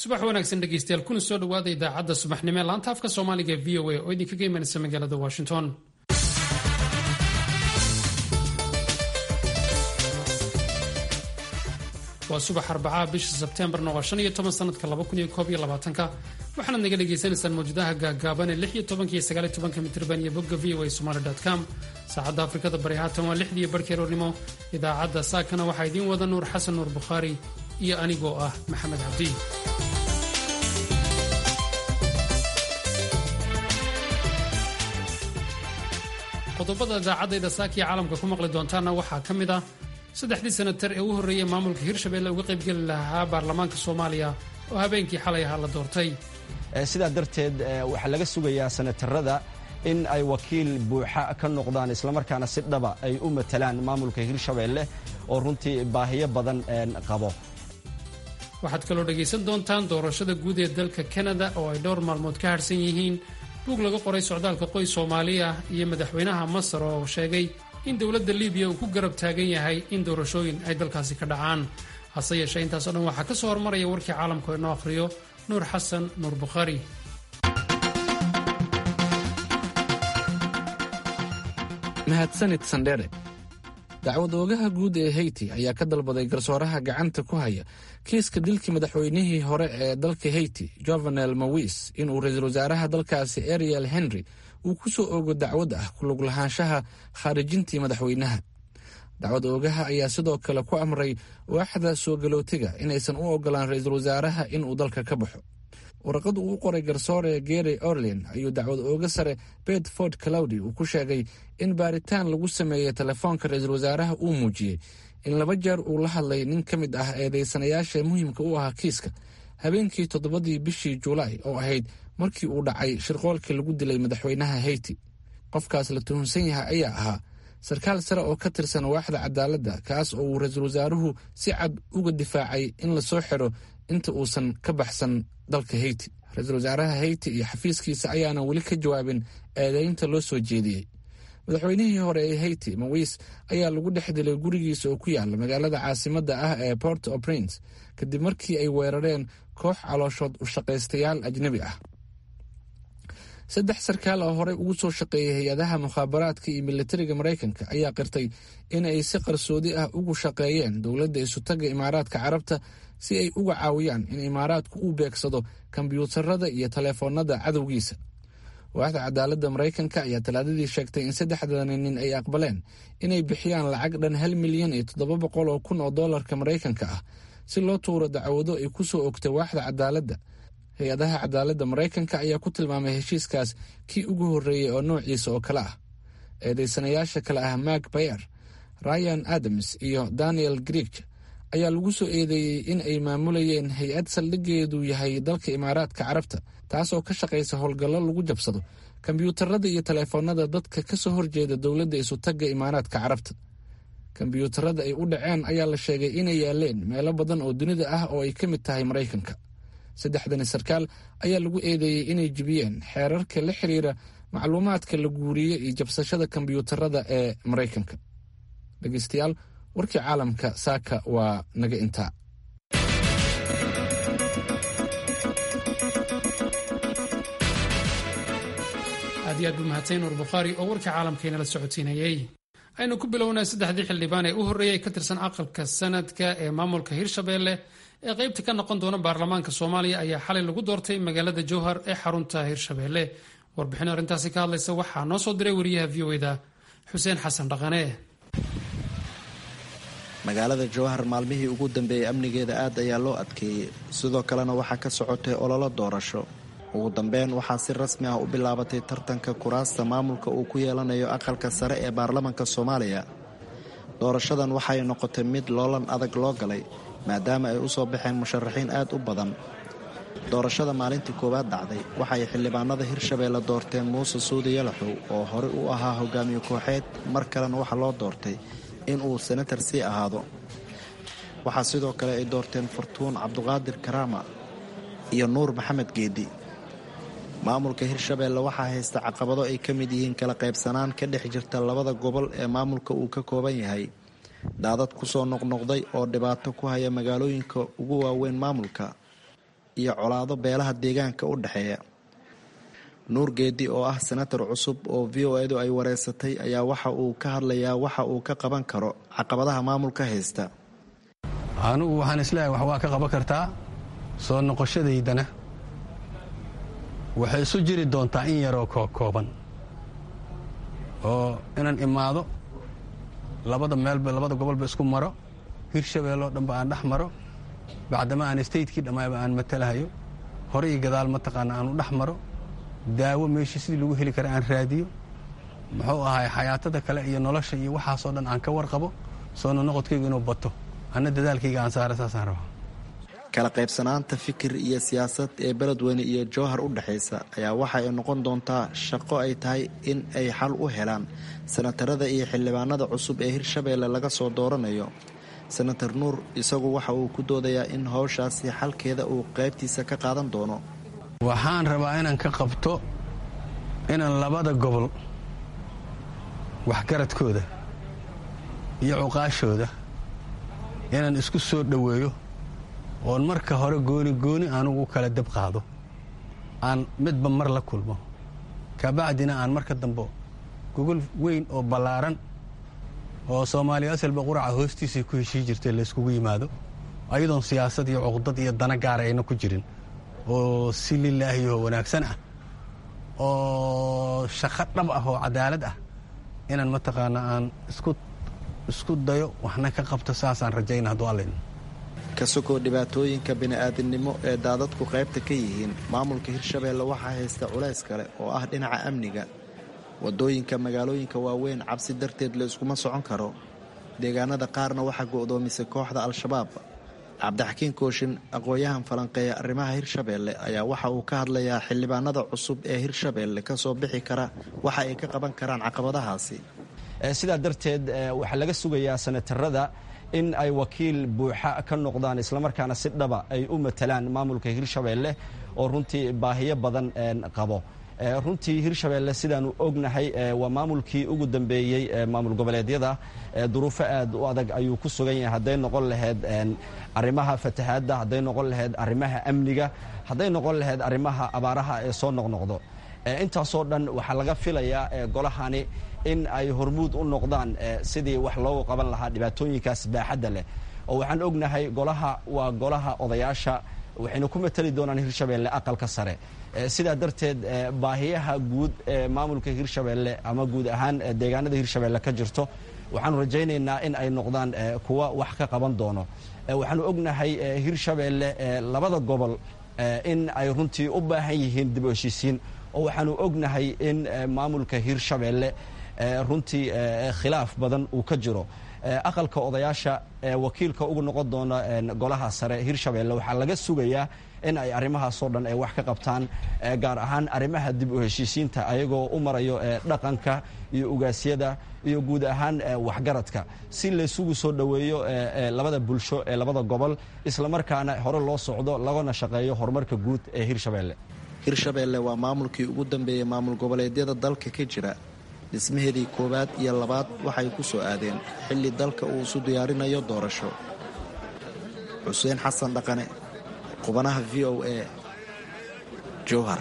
subax wanaagsan dhegeystayaal kuna soo dhawaada idaacadda subaxnimo ee laanta afka soomaaliga e v o a oo idinkaga imanaysa magaalada washington waa subax arbacaha bisha sebteembarna waa shan iyo toban sanadka laba kun iyo koob iyo labaatanka waxaanaad naga dhagaysanaysaan mawjadaha gaagaaban ee lix iyo tobanka iyo sagaal iyo tobanka mitirban iyo bogga v o a somaali com saacadda afrikada bari haatan waa lixdiiyo barhkii roornimo idaacadda saakana waxaa idiin wada nuur xasan nuur bukhaari iyo anigoo ah maxamed cabdi qodobada idaacadayda saakiya caalamka ku maqli doontaana waxaa ka mid ah saddexdii sanatar ee u horreeyey maamulka hirshabelle uga qaybgeli lahaa baarlamaanka soomaaliya oo habeenkii xalay ahaa la doortay sidaa darteed waxaa laga sugayaa sanatarada in ay wakiil buuxa ka noqdaan islamarkaana si dhaba ay u matalaan maamulka hirshabelle oo runtii baahiyo badan qabo waxaad kaloo dhegaysan doontaan doorashada guud ee dalka kanada oo ay dhowr maalmood ka harhsan yihiin buug laga qoray socdaalka qoys soomaali ah iyo madaxweynaha masar oo sheegay in dowladda libiya uu ku garab taagan yahay in doorashooyin ay dalkaasi ka dhacaan hase yeeshee intaasoo dhan waxaa ka soo hormaraya warkii caalamku inoo akhriyo nuur xasan nuur bukhaari mahadsanid sandhere dacwad oogaha guud ee heyti ayaa ka dalbaday garsooraha gacanta ku haya kiiska dilkii madaxweynihii hore ee dalka heyti jovenel mawis inuu ra-iisul wasaaraha dalkaasi ariel henry uu ku soo oogo dacwad ah kulug lahaanshaha khaarijintii madaxweynaha dacwad oogaha ayaa sidoo kale ku amray waaxda soo galootiga inaysan u ogolaan ra-iisul wasaaraha inuu dalka ka baxo warqad uu u qoray garsoore gary orlin ayuu dacwad ooga sare bedford clowdy uu ku sheegay in baaritaan lagu sameeyey telefoonka ra-iisul wasaaraha uu muujiyey in laba jeer uu la hadlay nin ka mid ah eedeysanayaasha muhiimka u ahaa kiiska habeenkii toddobadii bishii julaay oo ahayd markii uu dhacay shirqoolkii lagu dilay madaxweynaha heyti qofkaas la tuhunsan yahay ayaa ahaa sarkaal sare oo ka tirsan waaxda cadaaladda kaas oo uu ra-iisul wasaaruhu si cad uga difaacay in lasoo xiro inta uusan ka baxsan dalka heyti ra-iisul wasaaraha heyti iyo xafiiskiisa ayaana weli ka jawaabin eedeynta loo soo jeediyey madaxweynihii hore ee heyti mawis ayaa lagu dhex dilay gurigiisa oo ku yaala magaalada caasimadda ah ee port o prince kadib markii ay weerareen koox calooshood u shaqaystayaal ajnebi ah saddex sarkaal oo horey ugu soo shaqeeyay hay-adaha mukhaabaraadka iyo militariga maraykanka ayaa qirtay in ay si qarsoodi ah ugu shaqeeyeen dowladda isutaga imaaraadka carabta si ay uga caawiyaan in imaaraadku uu beegsado kombyuutarada iyo taleefoonada cadowgiisa waaxda cadaaladda maraykanka ayaa talaadadii sheegtay in saddexdani nin ay aqbaleen inay bixiyaan lacag dhan hal milyan iyo toddoba boqol oo kun oo dollarka maraykanka ah si loo tuuro dacwado ay ku soo ogtay waaxda cadaaladda hay-adaha cadaaladda maraykanka ayaa ku tilmaamay heshiiskaas kii ugu horreeyey oo noociisa oo kale ah eedeysanayaasha kale ah mark bayer ryan adams iyo daniel grieg ayaa lagu soo eedeeyey in ay maamulayeen hay-ad saldhigeedu yahay dalka imaaraadka carabta taasoo ka shaqaysa howlgallo lagu jabsado kombyuutarada iyo taleefoonada dadka ka soo horjeeda dowladda isutagga imaaraadka carabta kombyuutarada ay u dhaceen ayaa la sheegay inay yaaleen meelo badan oo dunida ah oo ay ka mid tahay maraykanka saddexdani sarkaal ayaa lagu eedeeyey inay jibiyeen xeerarka la xiriira macluumaadka la guuriyey iyo jabsashada kombyuutarada ee maraykanka dhegeystayaal warkii caalamka saaka waa naga intaa aad iyo aad buu mahadsan nuur bukhaari oo warkii caalamkayna la socodsiinayey aynu ku bilownaa saddexdii xildhibaan ee u horreeyay ka tirsan aqalka sanadka ee maamulka hirshabelle ee qaybta ka noqon doona baarlamaanka soomaaliya ayaa xalay lagu doortay magaalada jowhar ee xarunta hirshabelle warbixin arrintaasi ka hadlaysa waxaa noo soo diray wariyaha v o eda xuseen xasan dhaqane magaalada jowhar maalmihii ugu dambeeyey amnigeeda aad ayaa loo adkeeyey sidoo kalena waxaa ka socotay ololo doorasho ugu dambeyn waxaa si rasmi ah u bilaabatay tartanka kuraasta maamulka uu ku yeelanayo aqalka sare ee baarlamanka soomaaliya doorashadan waxay noqotay mid loolan adag loo galay maadaama ay u soo baxeen musharaxiin aad u badan doorashada maalintii koowaad dhacday waxay xildhibaanada hirshabeelle doorteen muuse suudi yalaxow oo horey u ahaa hogaamiye kooxeed mar kalena waxaa loo doortay inuu senatar sii ahaado waxaa sidoo kale ay doorteen fartuun cabduqaadir karaama iyo nuur maxamed geedi maamulka hirshabeelle waxaa haysta caqabado ay ka mid yihiin kala qaybsanaan ka dhex jirta labada gobol ee maamulka uu ka kooban yahay daadad ku soo noqnoqday oo dhibaato ku haya magaalooyinka ugu waaweyn maamulka iyo colaado beelaha deegaanka u dhexeeya nuur geedi oo ah senatar cusub oo v o edu ay wareysatay ayaa waxa uu ka hadlayaa waxa uu ka qaban karo caqabadaha maamulka haysta anigu waxaan isleeyahay wax waa ka qaban kartaa soo noqoshadaydana waxay isu jiri doontaa in yaroo kooban oo inaan imaado labada meelba labada gobolba isku maro hirshabeelloo dhanba aan dhex maro bacdama aan statekii dhammaaba aan matalahayo hore iyo gadaal mataqaana aan u dhex maro daawo meeshii sidii lagu heli kara aan raadiyo muxuu ahay xayaatada kale iyo nolosha iyo waxaasoo dhan aan ka warqabo soo nonoqodkaygu inuu bato anna dadaalkayga aan saara saasaan rabaa kala qaybsanaanta fikir iyo siyaasad ee beledweyne iyo jowhar u dhexaysa ayaa waxa ay noqon doontaa shaqo ay tahay in ay xal u helaan sanatarada iyo xildhibaanada cusub ee hirshabeelle laga soo dooranayo senator nuur isagu waxa uu ku doodayaa in howshaasi xalkeeda uu qaybtiisa ka qaadan doono waxaan rabaa inaan ka qabto inaan labada gobol waxgaradkooda iyo cuqaashooda inaan isku soo dhoweeyo oon marka hore gooni gooni anugu kala dab qaado aan midba mar la kulmo kabacdina aan marka dambe gogol weyn oo ballaaran oo soomaaliya asalba quraca hoostiisay ku heshii jirtay layskugu yimaado ayadoon siyaasad iyo cuqdad iyo dana gaara ayna ku jirin oo si lilaahiyo wanaagsan ah oo shaqo dhab ah oo cadaalad ah inaan mataqaana aan isku dayo waxna ka qabto saasaan rajayna hadduu allayn ka sokoo dhibaatooyinka bini'aadinimo ee daadadku qaybta ka yihiin maamulka hirshabeelle waxaa haysta culays kale oo ah dhinaca amniga waddooyinka magaalooyinka waaweyn cabsi darteed la iskuma socon karo deegaanada qaarna waxaa go'doomisay kooxda al-shabaab cabdixakiin kooshin aqoon-yahan falanqeeya arrimaha hirshabeelle ayaa waxa uu ka hadlayaa xildhibaanada cusub ee hirshabeelle ka soo bixi kara waxa ay ka qaban karaan caqabadahaasi sidaa darteed waxaa laga sugayaa sanatarada in ay wakiil buuxa ka noqdaan islamarkaana si dhaba ay u matalaan maamulka hirshabeelle oo runtii baahiyo badan qabo runtii hirshabeelle sidaanu ognahay waa maamulkii ugu dambeeyey maamul goboleedyada duruufo aad u adag ayuu ku sugan yahay hadday noqon lahayd arrimaha fatahaadda hadday noqon lahayd arrimaha amniga hadday noqon lahayd arrimaha abaaraha ee soo noqnoqdo intaasoo dhan waxaa laga filayaa golahani in ay hormuud u noqdaan sidii wax loogu qaban lahaa dhibaatooyinkaas baaxadda leh oo waxaan ognahay golaha waa golaha odayaasha waxayna ku matali doonaan hirshabeelle aqalka sare sidaa darteed baahiyaha guud ee maamulka hirshabeelle ama guud ahaan deegaanada hirshabeelle ka jirto waxaanu rajaynaynaa in ay noqdaan kuwa wax ka qaban doono waxaanu ognahay hirshabeelle labada gobol in ay runtii u baahan yihiin dib u heshiisiin oo waxaanu ognahay in maamulka hirshabeelle runtii khilaaf badan uu ka jiro aqalka odayaasha wakiilka ugu noqon doona golaha sare hirshabeelle waxaa laga sugayaa in ay arrimahaasoo dhan ay wax ka qabtaan gaar ahaan arrimaha dib u heshiisiinta ayagoo u marayo dhaqanka iyo ugaasyada iyo guud ahaan waxgaradka si laysugu soo dhoweeyo labada bulsho ee labada gobol islamarkaana hore loo socdo lagana shaqeeyo horumarka guud ee hirshabeelle hirshabeelle waa maamulkii ugu dambeeyey maamul goboleedyada dalka ka jira dhismaheedii koowaad iyo labaad waxay ku soo aadeen xilli dalka uu isu diyaarinayo doorasho xuseen xasan dhaqane qubanaha v o a jowhar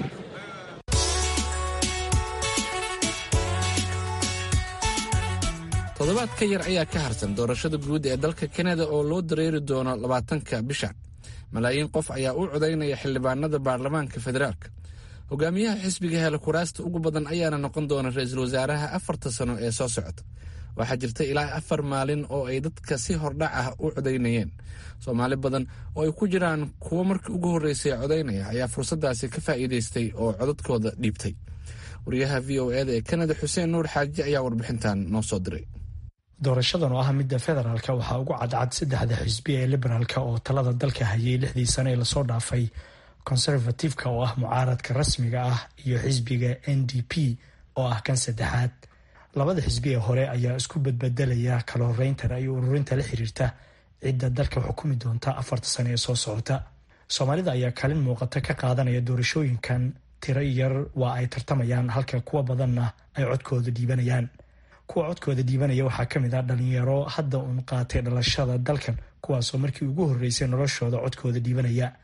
toddobaad ka yar ayaa ka harsan doorashada guud ee dalka kanada oo loo dareeri doono labaatanka bisha malaayiin qof ayaa u codaynaya xildhibaanada baarlamaanka federaalka hogaamiyaha xisbiga hela kuraasta ugu badan ayaana noqon doona ra-iisul wasaaraha afarta sano ee soo socota waxaa jirta ilaa afar maalin oo ay dadka si hordhac ah u codaynayeen soomaali badan oo ay ku jiraan kuwo markii ugu horreysay codaynaya ayaa fursaddaasi ka faa'iidaystay oo codadkooda dhiibtay wariyaha v o eda ee kanada xuseen nuur xaaji ayaa warbixintan noo soo diray doorashadan oo ah midda federaalka waxaa ugu cadcad saddexda xisbi ee liberaalka oo talada dalka hayay lixdii sane ee lasoo dhaafay conservatifeka oo ah mucaaradka rasmiga ah iyo xisbiga n d p oo ah kan saddexaad labada xisbi ee hore ayaa isku badbedelaya kala horeynta ra'yi ururinta la xiriirta cidda dalka xukumi doonta afarta sane ee soo socota soomaalida ayaa kaalin muuqata ka qaadanaya doorashooyinkan tiro yar waa ay tartamayaan halka kuwa badanna ay codkooda dhiibanayaan kuwa codkooda dhiibanaya waxaa ka mid ah dhalinyaro hadda uun qaatay dhalashada dalkan kuwaasoo markii ugu horreysay noloshooda codkooda dhiibanaya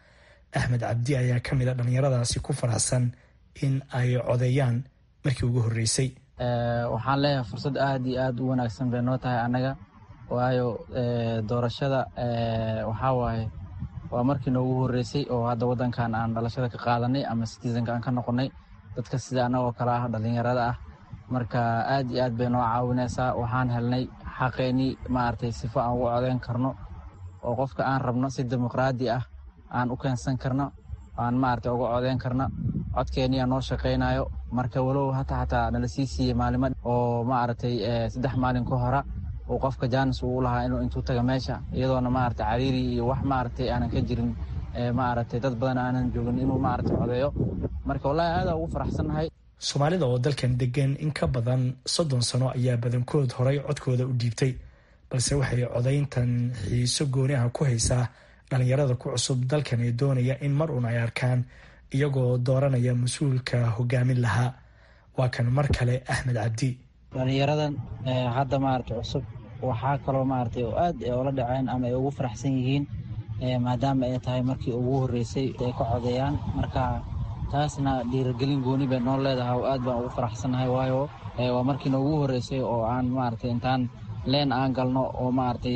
axmed cabdi ayaa ka mid a dhallinyaradaasi ku faraxsan in ay codeeyaan markii ugu horreysay waxaan leeyahay fursad aad iyo aad u wanaagsan bay noo tahay annaga waayo doorashada waxaa waaye waa markii noogu horreysay oo hadda waddankan aan dhalashada ka qaadanay ama citizenka aan ka noqonnay dadka sida annagoo kale ah dhallinyarada ah marka aad iyo aad bay noo caawinaysaa waxaan helnay xaqeennii maaragtay sifo aan ugu codeyn karno oo qofka aan rabno si dimuqraadi ah aan u keensan karno aan maaragtay uga codeyn karno codkeennii aan noo shaqaynayo marka walow hata xataa nala sii siiyey maalimo oo maaragtay saddex maalin ka hora uu qofka jaanis uu lahaa inuu intuu taga meesha iyadoona maaragtay cariiri iyo wax maaragtay aanan ka jirin maaragtay dad badan aanan joogin inuu maaragtay codeeyo marka wallahi aada ugu faraxsannahay soomaalida oo dalkan degan in ka badan soddon sano ayaa badankood horay codkooda u dhiibtay balse waxay codayntan xiiso gooni ah ku haysaa dhallinyarada ku cusub dalkan ee doonaya in mar uun ay arkaan iyagoo dooranaya mas-uulka hogaamin lahaa waa kan mar kale axmed cabdi dhallinyaradan hadda maaragtay cusub waxaa kaloo maaragtay oo aad oola dhaceen ama ay ugu faraxsan yihiin maadaama ay tahay markii ugu horreysay ay ka codeeyaan marka taasna dhiiragelin gooni bay noo leedahay oo aad baan ugu faraxsannahay waayo waa markii noogu horreysay oo aan maaragtay intaan leen aan galno oo maaragtay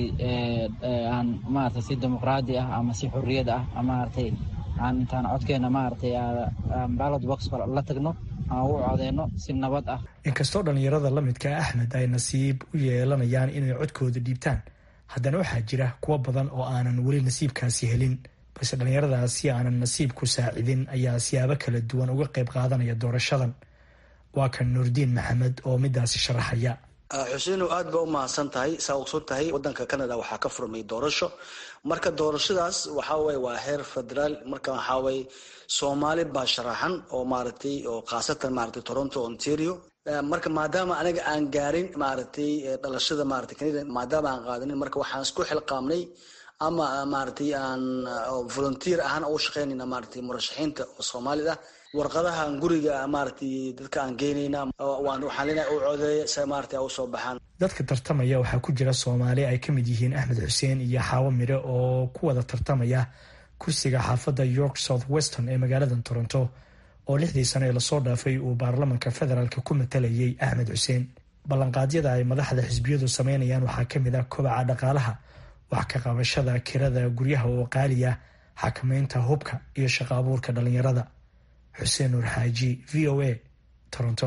aan maaragtay si dimuqraadi ah ama si xorriyad ah maaragtay aan intaan codkeenna maaragtay ballot box la tagno aan ugu codeyno si nabad ah inkastoo dhallinyarada la midka axmed ay nasiib u yeelanayaan inay codkooda dhiibtaan haddana waxaa jira kuwo badan oo aanan weli nasiibkaasi helin balse dhallinyaradaasi aanan nasiibku saacidin ayaa siyaabo kala duwan uga qayb qaadanaya doorashadan waa kan nuurdiin maxamed oo midaasi sharaxaya xuseinow aad ba u mahadsan tahay saa ogson tahay wadanka canada waxaa ka furmay doorasho marka doorashadaas waxaa weye waa heer federaal marka waxaa weye soomaali baa sharaxan oo maaragtay oo khaasatan maaragtay toronto ontario marka maadaama anaga aan gaarin maaragtay dhalashada maaragtay canada maadaama aan qaadanin marka waxaan isku xilqaamnay ama maaragtay aan volunteer ahaan ugu shaqeynayna maaragtay murashaxiinta oo soomaalida warqadahan guriga maaragtay dadka aan geynayna waxaan leenahay u codeeya si maaragtay u soo baxaan dadka tartamaya waxaa ku jira soomaali ay ka mid yihiin axmed xuseen iyo xaawo mire oo ku wada tartamaya kursiga xaafadda york south weston ee magaalada toronto oo lixdii sano ee lasoo dhaafay uu baarlamanka federaalk ku matalayay axmed xuseen ballanqaadyada ay madaxda xisbiyadu sameynayaan waxaa ka mid ah kobaca dhaqaalaha wax ka qabashada kirada guryaha oo qaaliya xakamaynta hubka iyo shaqo abuurka dhallinyarada xuseen nuur xaaji v o a toronto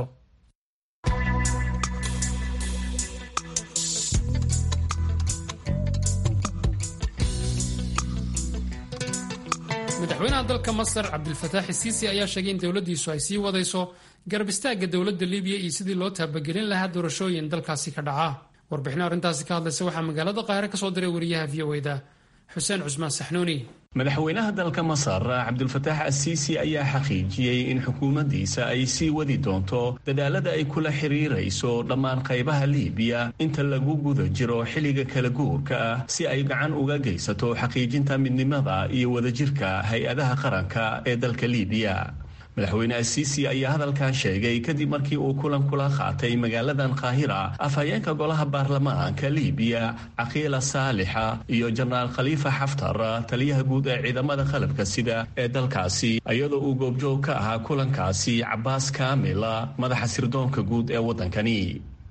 madaxweynaha dalka masar cabdilfataax isiisi ayaa sheegay in dowladdiisu ay sii wadayso garab istaagga dowladda libiya iyo sidii loo taabagelin lahaa doorashooyin dalkaasi ka dhaca warbixino arrintaasi ka hadlaysa waxaa magaalada qaahire ka soo diray wariyaha v o da xuseen cusmaan saxnuuni madaxweynaha dalka masar cabdulfataax asiisi ayaa xaqiijiyey in xukuumaddiisa ay sii wadi doonto dadaalada ay kula xiriirayso dhammaan qaybaha liibiya inta lagu guda jiro xilliga kala guurka ah si ay gacan uga geysato xaqiijinta midnimada iyo wadajirka hay-adaha qaranka ee dalka liibiya madaxweyne asiisi ayaa hadalkan sheegay kadib markii uu kulan kula qaatay magaaladan qaahira afhayeenka golaha baarlamaanka liibiya caqiila saalixa iyo jenaraal khaliifa xaftar taliyaha guud ee ciidamada qalabka sida ee dalkaasi iyadoo uu goobjoog ka ahaa kulankaasi cabaas kaamila madaxa sirdoonka guud ee waddankani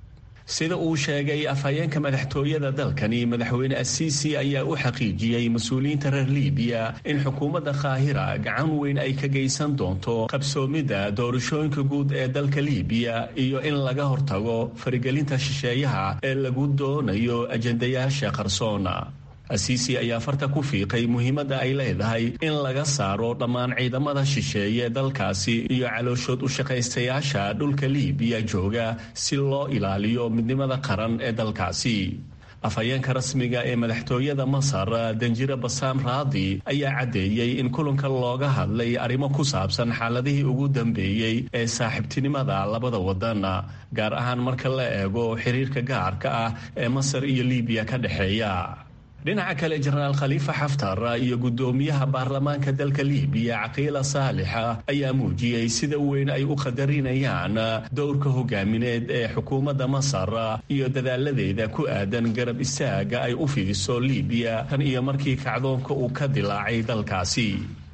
sida uu sheegay afhayeenka madaxtooyada dalkani madaxweyne asiisi ayaa u xaqiijiyey mas-uuliyiinta reer liibiya in xukuumadda qaahira gacan weyn ay ka geysan doonto qabsoomidda doorashooyinka guud ee dalka liibiya iyo in laga hortago farigelinta shisheeyaha ee lagu doonayo ajendayaasha qarsoona asiisi ayaa farta ku fiiqay muhiimadda ay leedahay in laga saaro dhammaan ciidamada shisheeye dalkaasi iyo calooshood u shaqaystayaasha dhulka liibiya jooga si loo ilaaliyo midnimada qaran ee dalkaasi afhayeenka rasmiga ee madaxtooyada masar danjire basaam raadi ayaa caddeeyey in kulanka looga hadlay arrimo ku saabsan xaaladihii ugu dambeeyey ee saaxiibtinimada labada wadan gaar ahaan marka la eego xiriirka gaarka ah ee masar iyo liibiya ka dhexeeya dhinaca kale jenaraal khaliifa xaftar iyo guddoomiyaha baarlamaanka dalka liibiya caqiila saalixa ayaa muujiyey sida weyn ay u qadarinayaan dowrka hogaamineed ee xukuumadda masar iyo dadaaladeeda ku aadan garab istaaga ay u fidiso liibiya tan iyo markii kacdoonka uu ka dilaacay dalkaasi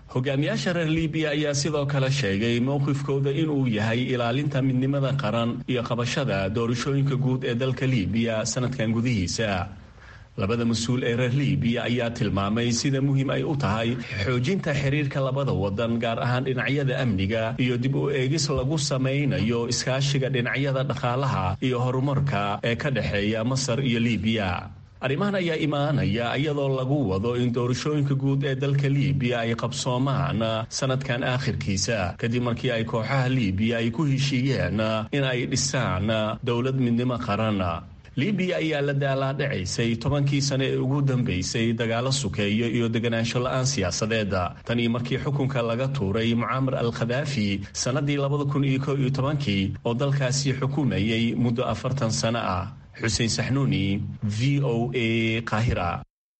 hogaamiyaasha reer libiya ayaa sidoo kale sheegay mowqifkooda inuu yahay ilaalinta midnimada qaran iyo qabashada doorashooyinka guud ee dalka libiya sanadkan gudihiisa labada mas-uul ee reer libiya ayaa tilmaamay sida muhiim ay u tahay xoojinta xiriirka labada wadan gaar ahaan dhinacyada amniga iyo dib u eegis lagu samaynayo iskaashiga dhinacyada dhaqaalaha iyo horumarka ee ka dhexeeya masar iyo libiya arrimahan ayaa imaanaya iyadoo lagu wado in doorashooyinka guud ee dalka libiya ay qabsoomaan sanadkan aakhirkiisa kadib markii ay kooxaha libiya ay ku heshiiyeen in ay dhisaan dowlad midnimo qaran libiya ayaa la daalaadhacaysay tobankii sane ee ugu dambaysay dagaalo sukeeyo iyo deganaansho la-aan siyaasadeed tan iyo markii xukunka laga tuuray mucaamar al khadaafi sannadii labada kun iyo ko iyo tobankii oo dalkaasi xukumayay muddo afartan sano ah xuseen saxnuuni v o a qaahira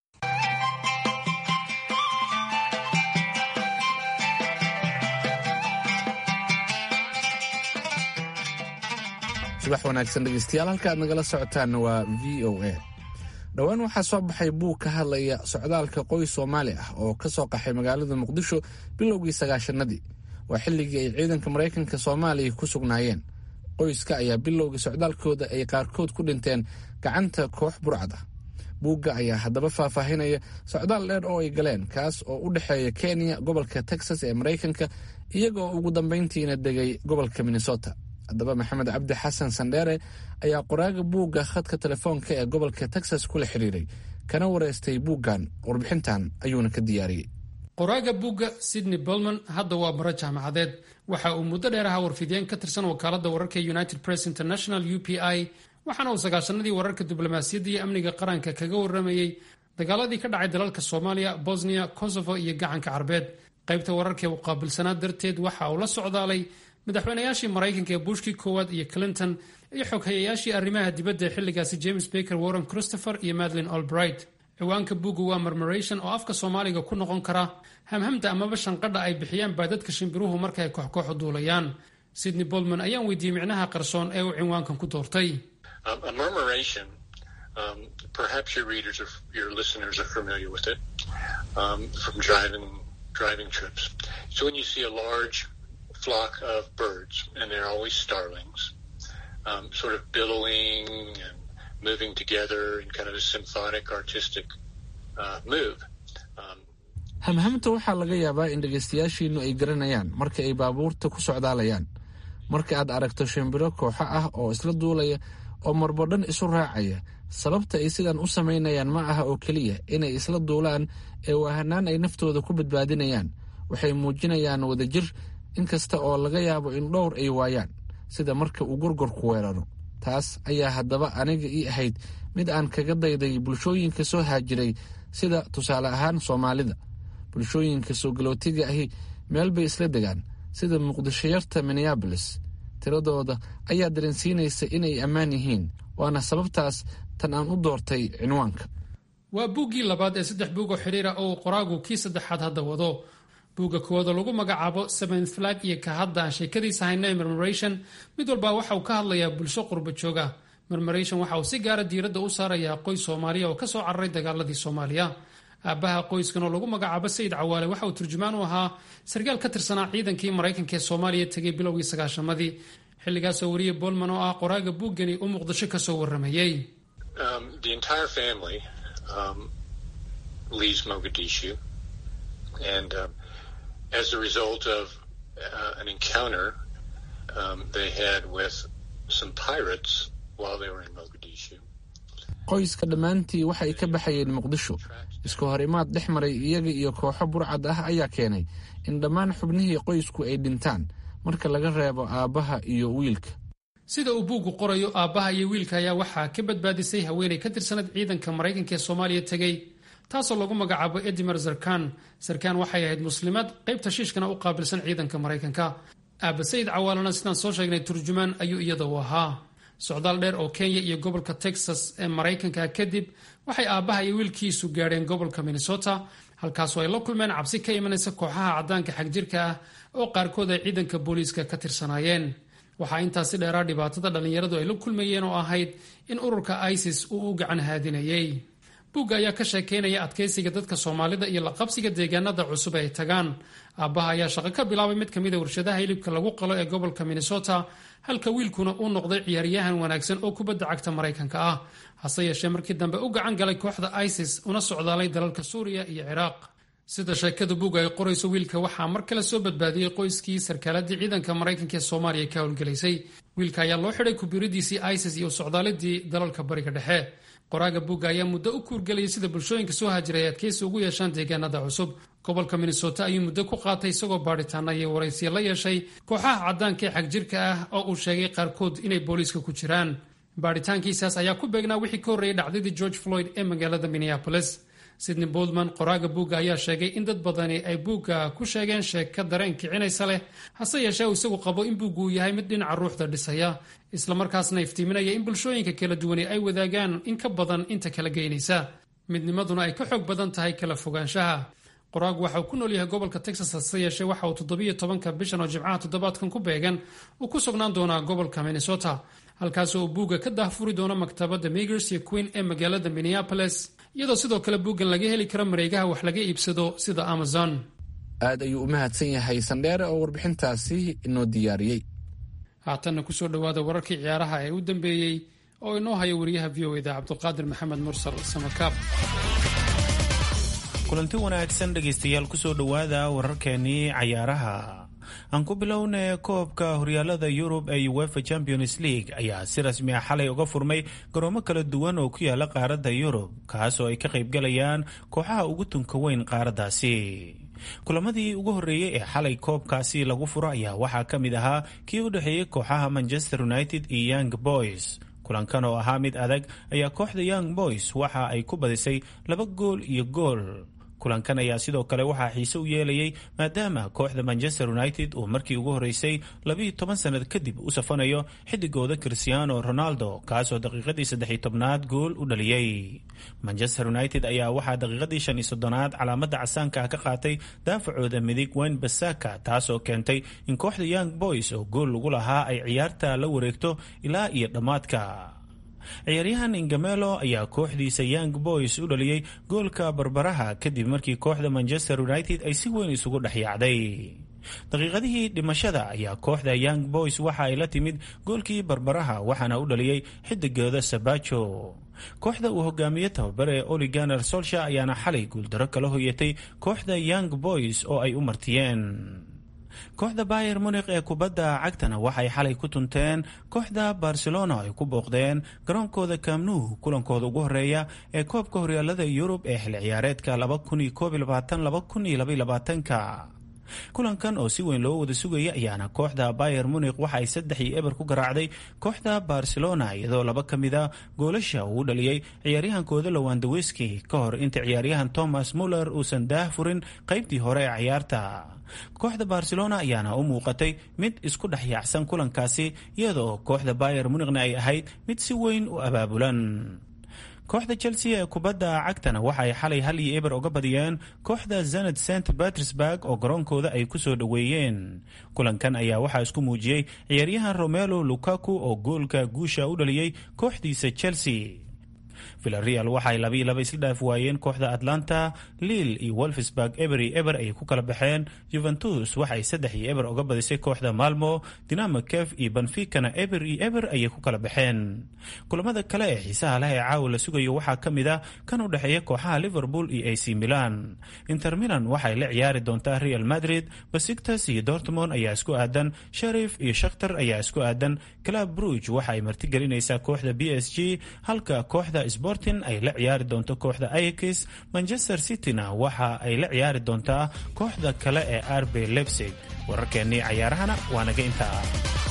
subax wanaagsan dhegeystayaal halka aad nagala socotaan waa v o a dhowaan waxaa soo baxay buug ka hadlaya socdaalka qoys soomaali ah oo ka soo qaxay magaalada muqdisho bilowgii sagaashanadii waa xilligii ay ciidanka maraykanka soomaaliya ku sugnaayeen qoyska ayaa bilowgii socdaalkooda ay qaarkood ku dhinteen gacanta koox burcad ah buugga ayaa haddaba faahfaahinaya socdaal dheer oo ay galeen kaas oo u dhexeeya kenya gobolka texas ee maraykanka iyagoo ugu dambayntiina degay gobolka minnesota haddaba maxamed cabdi xasan sandheere ayaa qoraaga buugga khadka telefoonka ee gobolka texas kula xiriiray kana wareystay buuggan warbixintan ayuuna ka diyaariyey qoraaga buugga sydney bolman hadda waa baro jaamacadeed waxa uu muddo dheer ahaa warfidiyeen ka tirsan wakaaladda wararka united press international u p i waxaana uu sagaashanadii wararka diblomaasiyadda iyo amniga qaranka kaga waramayey dagaaladii ka dhacay dalalka soomaaliya bosnia kosovo iyo gacanka carbeed qaybta wararkaee uu qaabilsanaa darteed waxa uu la socdaalay madaxweynayaashii maraykanka ee bushkii koowaad iyo clinton iyo xoghayayaashii arrimaha dibadda ee xilligaasi james baker warren christopher iyo madlin albright ciwaanka buugga waa marmaration oo afka soomaaliga ku noqon kara hamhamda amaba shanqadha ay bixiyaan baadadka shimbiruhu marka ay kooxkooxu duulayaan sydney bolman ayaan weydiiyey micnaha qarsoon ee uu cinwaankan ku doortay flock of birds, and they're always starlings, um, sort of billowing and moving together in kind of a symphonic, artistic uh, move. Um, hamhamta waxaa laga yaabaa in dhegaystayaashiinnu ay garanayaan marka ay baabuurta ku socdaalayaan marka aad aragto shimbiro kooxo ah oo isla duulaya oo marbo dhan isu raacaya sababta ay sidan u samaynayaan ma aha oo keliya inay isla duulaan ee waahanaan ay naftooda ku badbaadinayaan waxay muujinayaan wadajir inkasta oo laga yaabo in dhowr ay waayaan sida marka uu gurgurku weeraro taas ayaa haddaba aniga ii ahayd mid aan kaga dayday bulshooyinka soo haajiray sida tusaale ahaan soomaalida bulshooyinka soo galootiga ahi meel bay isla degaan sida muqdishoyarta minneabolis tiradooda ayaa dareensiinaysa inay ammaan yihiin waana sababtaas tan aan u doortay cinwaanka waa buuggii labaad ee saddex buug oo xidhiira oo uu qoraagu kii saddexaad hadda wado buugga koowaadoo lagu magacaabo seventh flag iyo ka hadda aan sheekadiisa haynay marmaration mid walba waxa uu ka hadlayaa bulsho qurba jooga marmaration waxa uu si gaara diiradda u saarayaa qoys soomaaliya oo kasoo cararay dagaaladii soomaaliya aabbaha qoyskan oo lagu magacaabo sayid cawaale waxa uu turjumaan u ahaa sarkaal ka tirsanaa ciidankii maraykanka ee soomaaliya tegay bilowgii sagaashamadii xilligaasoo wariye bolman oo ah qoraaga buuggani u muqdisho kasoo waramayey as a result of uh, an encounter um, they had with some pirates while they were in Mogadishu. qoyska dhammaantii waxay ka baxayeen muqdisho isku hor imaad dhex maray iyaga iyo kooxo burcad ah ayaa keenay in dhammaan xubnihii qoysku ay dhintaan marka laga reebo aabbaha iyo wiilka sida uu buuggu qorayo aabbaha iyo wiilka ayaa waxaa ka badbaadisay haweenay ka tirsanad ciidanka maraykanka ee soomaaliya tegey taasoo lagu magacaabo edimer zarkan zarkan waxay ahayd muslimad qaybta shiishkana u qaabilsan ciidanka maraykanka aaba sayid cawaalana sidaan soo sheegnay turjumaan ayuu iyada u ahaa socdaal dheer oo kenya iyo gobolka texas ee maraykanka kadib waxay aabbaha iyo wiilkiisu gaadheen gobolka minnesota halkaasoo ay la kulmeen cabsi ka imanaysa kooxaha caddaanka xagjirka ah oo qaarkood ay ciidanka booliiska ka tirsanaayeen waxaa intaasi dheeraa dhibaatada dhallinyaradu ay la kulmayeen oo ahayd in ururka isis uu u gacan haadinayay buugga ayaa ka sheekeynaya adkaysiga dadka soomaalida iyo la qabsiga deegaanada cusub ay tagaan aabbaha ayaa shaqo ka bilaabay mid ka mid a warshadaha hilibka lagu qalo ee gobolka minnesota halka wiilkuna uu noqday ciyaaryahan wanaagsan oo kubadda cagta maraykanka ah hase yeeshee markii dambe u gacan galay kooxda isis una socdaalay dalalka suuriya iyo ciraaq sida sheekada buugga ay qorayso wiilka waxaa mar kale soo badbaadiyey qoyskii sarkaaladii ciidanka maraykanka ee soomaaliya ka howlgelaysay wiilka ayaa loo xidhay kubiridiisii isis iyo socdaalidii dalalka bariga dhexe qoraaga buugga ayaa muddo u kuurgelayay sida bulshooyinka soo hajiray ay adkaysi ugu yeeshaan deegaanada cusub gobolka minnesota ayuu muddo ku qaatay isagoo baadhitaana iyo waraysiya la yeeshay kooxaha caddaanka ee xagjirka ah oo uu sheegay qaarkood inay booliiska ku jiraan baadhitaankiisaas ayaa ku beegnaa wixii ka horreeyay dhacdadii george floyd ee magaalada minneapolis sidney boldman qoraaga buugga ayaa sheegay in dad badani ay buugga ku sheegeen sheeka dareen kicinaysa leh hase yeeshee uu isagu qabo in buuggu uu yahay mid dhinaca ruuxda dhisaya islamarkaasna iftiiminaya in bulshooyinka kala duwani ay wadaagaan in ka badan inta kala geynaysa midnimaduna ay ka xoog badan tahay kala fogaanshaha qoraagu waxa uu ku nool yahay gobolka texas hase yeeshee waxa uu toddobiyo tobanka bishan oo jimcaha toddobaadkan ku beegan uu ku sugnaan doonaa gobolka minnesota halkaasoo uu buugga ka daahfuri doono maktabadda migers iyo queen ee magaalada minneapolis iyadoo sidoo kale buuggan laga heli karo mareegaha wax laga iibsado sida amazon aad ayuu u mahadsan yahay sandheere oo warbixintaasi inoo diyaariyey haatanna kusoo dhowaada wararkii ciyaaraha ee u dambeeyey oo inoo haya wariyaha v o eda cabduqaadir maxamed mursal samakaab kulanti wanaagsan dhegaystayaal kusoo dhowaada wararkeenii cayaaraha aan ku bilownay koobka horyaalada yurub ee uefa champions league ayaa si rasmi ah xalay uga furmay garoomo kala duwan oo ku yaala qaaradda yurub kaas oo ay ka qaybgalayaan kooxaha ugu tunka weyn qaaraddaasi kulamadii ugu horreeyey ee xalay koobkaasi lagu furo ayaa waxaa ka mid ahaa kii u dhexeeyey kooxaha manchester united iyo young boys kulankan oo ahaa mid adag ayaa kooxda young boys waxa ay ku badisay laba gool iyo gool kulankan ayaa sidoo kale waxaa xiise u yeelayay maadaama kooxda manchester united uu markii ugu horreysay labiiyo toban sannad kadib u safanayo xidigooda cristiano ronaldo kaasoo daqiiqadii saddex iyo tobnaad gool u dhaliyey manchester united ayaa waxaa daqiiqadii shan iyo soddonaad calaamadda casaanka ah ka qaatay daafacooda midig wayne basaka taasoo keentay in kooxda young boys oo gool lagu lahaa ay ciyaarta la wareegto ilaa iyo dhammaadka ciyaaryahan ingamelo ayaa kooxdiisa young boys u dhaliyey goolka barbaraha kadib markii kooxda manchester united ay si weyn isugu dhex yaacday daqiiqadihii dhimashada ayaa kooxda young boys waxa ay la timid goolkii barbaraha waxaana u dhaliyey xidigooda sabajo kooxda uu hogaamiye tababare oliganer solsha ayaana xalay guuldaro kala hoyatay kooxda young boys oo ay u martiyeen kooxda bayer munik ee kubadda cagtana waxay xalay ku tunteen kooxda barcelona ay ku booqdeen garoonkooda kamnuh kulankooda ugu horeeya ee koobka horyaalada yurub ee xil ciyaareedka ka kulankan oo si weyn loo wada sugaya ayaana kooxda bayer munik waxa ay saddex iyo eber ku garaacday kooxda barcelona iyadoo laba ka mid a goolasha uu u dhaliyey ciyaaryahankooda lowandaweski ka hor inta ciyaaryahan thomas muller uusan daah furin qaybtii hore ee ciyaarta kooxda barcelona ayaana u muuqatay mid isku dhex yaacsan kulankaasi iyadoo kooxda bayer munikna ay ahayd mid si weyn u abaabulan kooxda chelsea ee kubadda cagtana waxa ay xalay hal iyo eber uga badiyeen kooxda zanad st petersburg oo garoonkooda ay ku soo dhoweeyeen kulankan ayaa waxaa isku muujiyey ciyaaryahan romelo lukaku oo goolka guusha u dhaliyey kooxdiisa chelsea villareal waxaay labiiyo laba isla dhaaf waayeen kooxda atlanta liil iyo wolfsburg eber iyo eber ayay ku kala baxeen juventus waxaay saddex iyo eber uga badisay kooxda malmo dinamo kef iyo benficana eber iyo eber ayay ku kala baxeen kulamada kale ee xiisaha leh ee caawa la sugayo waxaa ka mid ah kan u dhexeeya kooxaha liverpool iyo ac milan inter milan waxay la ciyaari doontaa real madrid basiktas iyo dortmond ayaa isku aadan sharif iyo shakhtar ayaa isku aadan club bruge waxa ay martigelinaysaa kooxda b s g halka kooxda sporting ay la ciyaari doonto kooxda aix manchester cityna waxa ay la ciyaari doontaa kooxda kale ee rb lebsig wararkeennii cayaarahana waa naga intaa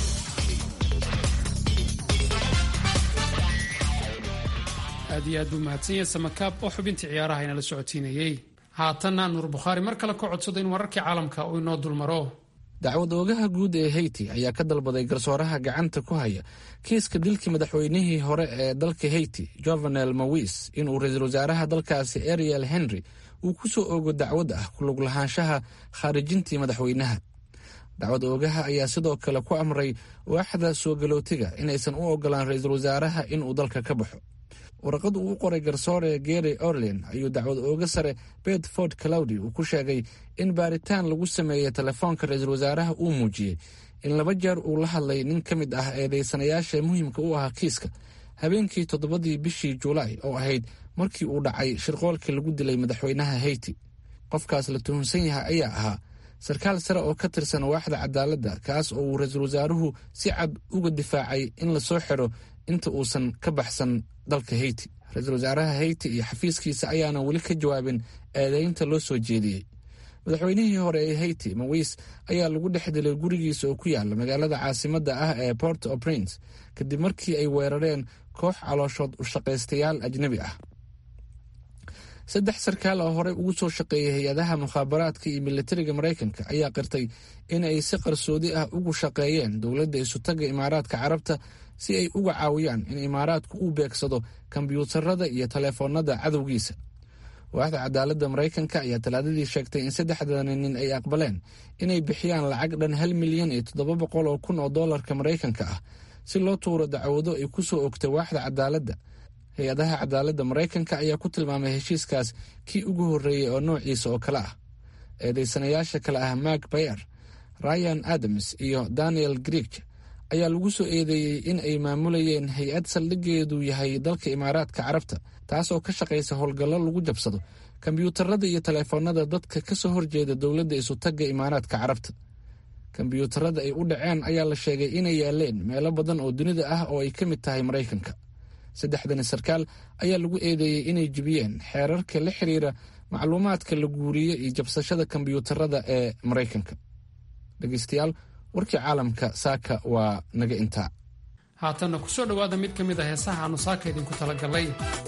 aad iyo aad buu mahadsan yahay samakaab oo xubintii ciyaaraha inala socotiinayey haatanna nuur bukhaari mar kale ka codsado in wararkii caalamka uu inoo dulmaro dacwad oogaha guud ee hayti ayaa ka dalbaday garsooraha gacanta ku haya kiiska dilkii madaxweynihii hore ee dalka hayti jovenel mawis inuu ra-iisul wasaaraha dalkaasi ariel henry uu ku soo oogo dacwad ah kulug lahaanshaha khaarijintii madaxweynaha dacwad oogaha ayaa sidoo kale ku amray waaxda soo galootiga inaysan u ogolaan ra-iisul wasaaraha inuu dalka ka baxo warqad uu u qoray garsoore gary orlean ayuu dacwad ooga sare bedford clowdy uu ku sheegay in baaritaan lagu sameeyey telefoonka ra-iisul wasaaraha uu muujiyey in laba jeer uu la hadlay nin ka mid ah eedeysanayaasha muhiimka u ahaa kiiska habeenkii toddobadii bishii julaay oo ahayd markii uu dhacay shirqoolkii lagu dilay madaxweynaha heyti qofkaas la tuhunsan yahay ayaa ahaa sarkaal sare oo ka tirsan waaxda cadaaladda kaas oo uu ra-iisul wasaaruhu si cad uga difaacay in lasoo xiro inta uusan ka baxsan dalka heyti ra-iisul wasaaraha heyti iyo xafiiskiisa ayaana weli ka jawaabin eedeynta loo soo jeediyey madaxweynihii hore ee heyti mawis ayaa lagu dhex dilay gurigiisa oo ku yaala magaalada caasimadda ah ee port o prince kadib markii ay weerareen koox calooshood u shaqaystayaal ajnebi ah saddex sarkaal oo horey ugu soo shaqeeyay hay-adaha mukhaabaraadka iyo militariga maraykanka ayaa qirtay in ay si qarsoodi ah ugu shaqeeyeen dowladda isutaga imaaraadka carabta si ay uga caawiyaan in imaaraadku uu beegsado kombyuutarada iyo taleefoonada cadowgiisa waaxda cadaaladda maraykanka ayaa talaadadii sheegtay in saddexdani nin ay aqbaleen inay bixiyaan lacag dhan hal milyan iyo toddoba boqol oo kun oo dollarka maraykanka ah si loo tuuro dacwado ay ku soo ogtay waaxda cadaaladda hay-adaha cadaaladda maraykanka ayaa ku tilmaamay heshiiskaas kii ugu horreeyey oo noociisa oo kale ah eedeysanayaasha kale ah mark bayer ryan adams iyo daniel grieg ayaa lagu soo eedeeyey in ay maamulayeen hay-ad saldhigeedu yahay dalka imaaraadka carabta taas oo ka shaqaysa howlgallo lagu jabsado kombyuutarada iyo taleefoonada dadka ka soo horjeeda dowladda isutagga imaaraadka carabta kombyuutarada ay u dhaceen ayaa la sheegay inay yaaleen meelo badan oo dunida ah oo ay ka mid tahay maraykanka saddexdani sarkaal ayaa lagu eedeeyey inay jibiyeen xeerarka la xiriira macluumaadka la guuriye iyo jabsashada kombyuutarada ee maraykanka dhegeystayaal warkii caalamka saaka waa naga intaa haatanna ku soo dhowaada mid ka mid a heesaha aanu saaka idinku talagalay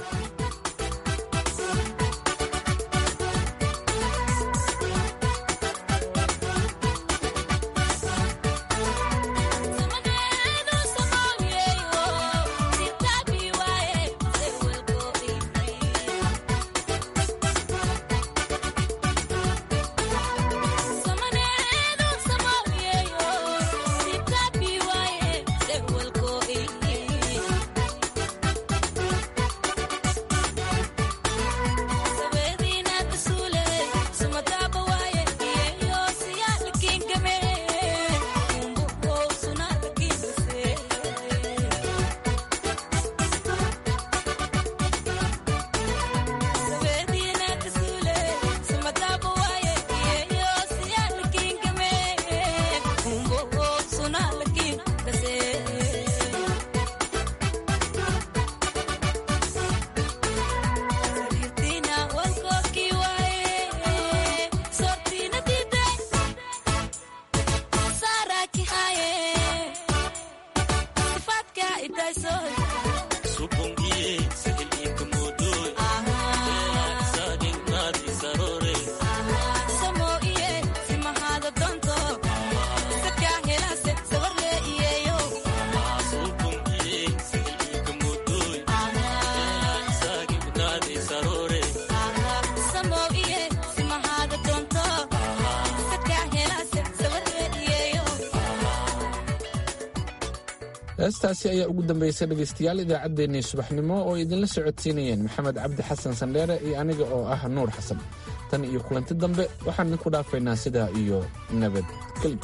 heestaasi ayaa ugu dambeysay dhegaystayaal idaacaddeenii subaxnimo oo idinla socodsiinayeen maxamed cabdi xasan sandheere iyo aniga oo ah nuur xasan tan iyo kulanti dambe waxaan idinku dhaafaynaa sidaa iyo nabadgelyo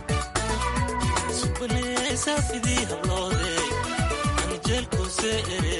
safidii habloode anjeelkuse ere